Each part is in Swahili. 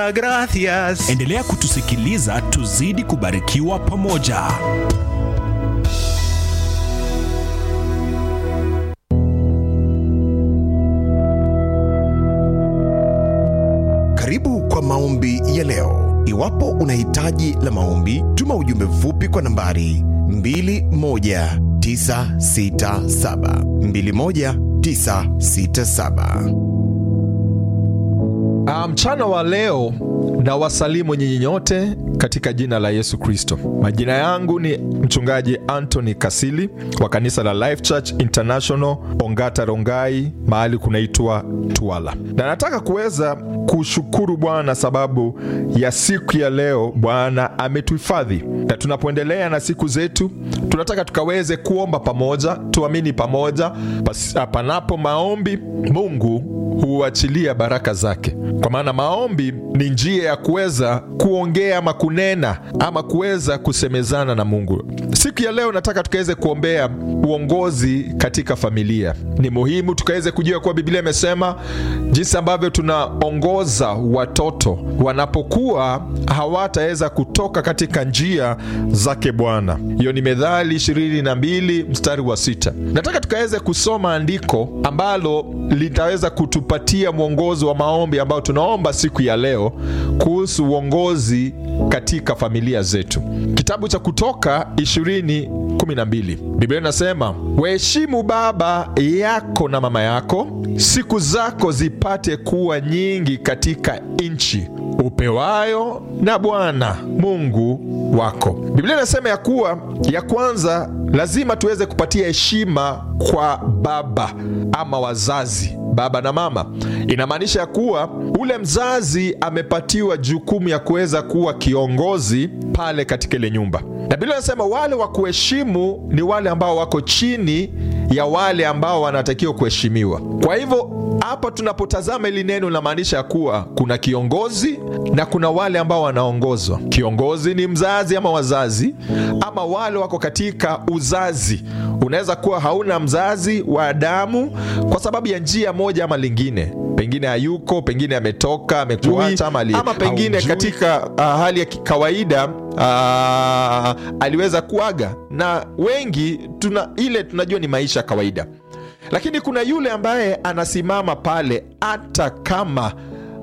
Gracias. Endelea kutusikiliza tuzidi kubarikiwa pamoja. Karibu kwa maombi ya leo. Iwapo una hitaji la maombi, tuma ujumbe mfupi kwa nambari 21967 21967. Ah, Mchana wa leo na wasalimu nyinyi nyote katika jina la Yesu Kristo. Majina yangu ni mchungaji Anthony Kasili wa kanisa la Life Church International Ongata Rongai, mahali kunaitwa Twala, na nataka kuweza kushukuru Bwana sababu ya siku ya leo. Bwana ametuhifadhi, na tunapoendelea na siku zetu, tunataka tukaweze kuomba pamoja, tuamini pamoja. Pas- Panapo maombi, Mungu huachilia baraka zake, kwa maana maombi ni njia ya kuweza kuongea ama kunena ama kuweza kusemezana na Mungu. Siku ya leo nataka tukaweze kuombea uongozi katika familia. Ni muhimu tukaweze kujua kuwa Biblia imesema jinsi ambavyo tunaongoza watoto wanapokuwa hawataweza kutoka katika njia zake Bwana. Hiyo ni Methali 22 mstari wa sita. Nataka tukaweze kusoma andiko ambalo litaweza kutupatia mwongozo wa maombi ambao tunaomba siku ya leo kuhusu uongozi katika familia zetu. Kitabu cha Kutoka 20:12 Biblia inasema, waheshimu baba yako na mama yako, siku zako zipate kuwa nyingi katika nchi upewayo na Bwana Mungu wako. Biblia inasema ya kuwa ya kwanza lazima tuweze kupatia heshima kwa baba ama wazazi, baba na mama. Inamaanisha ya kuwa ule mzazi amepatiwa jukumu ya kuweza kuwa kiongozi pale katika ile nyumba, na Biblia inasema wale wa kuheshimu ni wale ambao wako chini ya wale ambao wanatakiwa kuheshimiwa. Kwa hivyo hapa tunapotazama hili neno linamaanisha ya kuwa kuna kiongozi na kuna wale ambao wanaongozwa. Kiongozi ni mzazi ama wazazi, ama wale wako katika uzazi. Unaweza kuwa hauna mzazi wa damu kwa sababu ya njia moja ama lingine, pengine hayuko, pengine ametoka, amekuacha, ama, ali- ama pengine haujui. katika uh, hali ya kawaida uh, aliweza kuaga, na wengi tuna ile tunajua ni maisha ya kawaida lakini kuna yule ambaye anasimama pale hata kama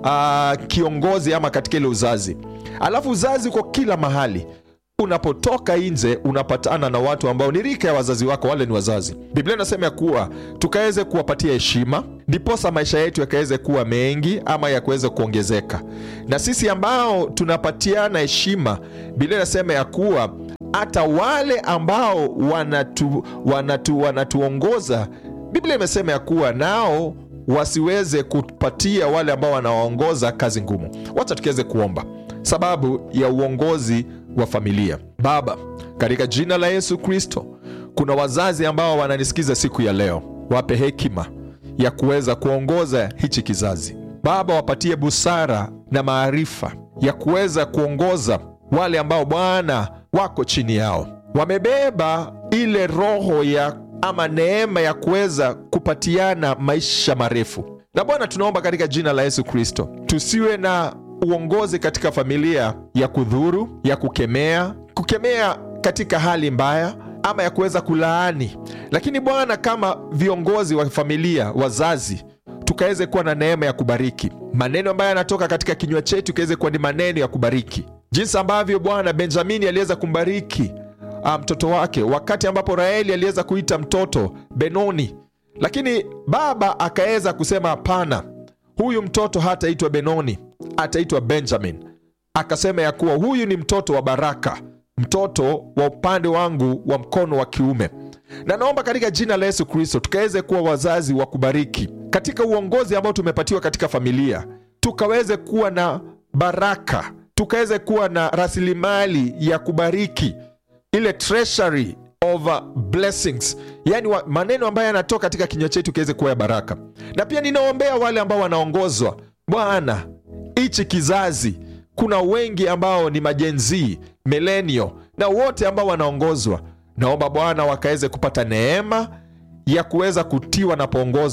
uh, kiongozi ama katika ile uzazi, alafu uzazi uko kila mahali. Unapotoka nje unapatana na watu ambao ni rika ya wazazi wako, wale ni wazazi. Biblia inasema ya kuwa tukaweze kuwapatia heshima, ndiposa maisha yetu yakaweze kuwa mengi ama yakaweze kuongezeka. Na sisi ambao tunapatiana heshima, Biblia inasema ya kuwa hata wale ambao wanatu, wanatu, wanatuongoza Biblia imesema ya kuwa nao wasiweze kupatia wale ambao wanawaongoza kazi ngumu. Wacha tukiweze kuomba sababu ya uongozi wa familia. Baba, katika jina la Yesu Kristo, kuna wazazi ambao wananisikiza siku ya leo, wape hekima ya kuweza kuongoza hichi kizazi. Baba, wapatie busara na maarifa ya kuweza kuongoza wale ambao Bwana wako chini yao, wamebeba ile roho ya ama neema ya kuweza kupatiana maisha marefu. Na Bwana, tunaomba katika jina la Yesu Kristo, tusiwe na uongozi katika familia ya kudhuru, ya kukemea, kukemea katika hali mbaya ama ya kuweza kulaani. Lakini Bwana, kama viongozi wa familia, wazazi, tukaweze kuwa na neema ya kubariki maneno ambayo yanatoka katika kinywa chetu, ikaweze kuwa ni maneno ya kubariki, jinsi ambavyo Bwana Benjamini aliweza kumbariki ah, mtoto wake wakati ambapo Raheli aliweza kuita mtoto Benoni, lakini baba akaweza kusema hapana, huyu mtoto hataitwa Benoni, ataitwa Benjamin. Akasema ya kuwa huyu ni mtoto wa baraka, mtoto wa upande wangu wa mkono wa kiume. Na naomba katika jina la Yesu Kristo tukaweze kuwa wazazi wa kubariki katika uongozi ambao tumepatiwa katika familia, tukaweze kuwa na baraka, tukaweze kuwa na rasilimali ya kubariki ile treasury of uh, blessings, yani wa, maneno ambayo yanatoka katika kinywa chetu kiweze kuwa ya baraka. Na pia ninaombea wale ambao wanaongozwa, Bwana, hichi kizazi, kuna wengi ambao ni majenzii milenio na wote ambao wanaongozwa, naomba Bwana wakaweze kupata neema ya kuweza kutiwa na poongozwa,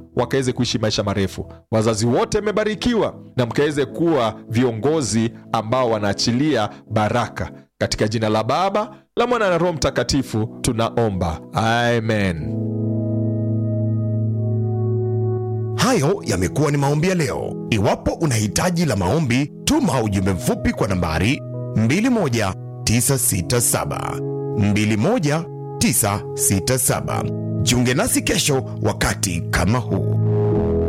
wakaweze kuishi maisha marefu. Wazazi wote mmebarikiwa na mkaweze kuwa viongozi ambao wanaachilia baraka. Katika jina la Baba, la Mwana na Roho Mtakatifu tunaomba, amen. Hayo yamekuwa ni maombi ya leo. Iwapo una hitaji la maombi, tuma ujumbe mfupi kwa nambari 21967 21967. Jiunge nasi kesho wakati kama huu.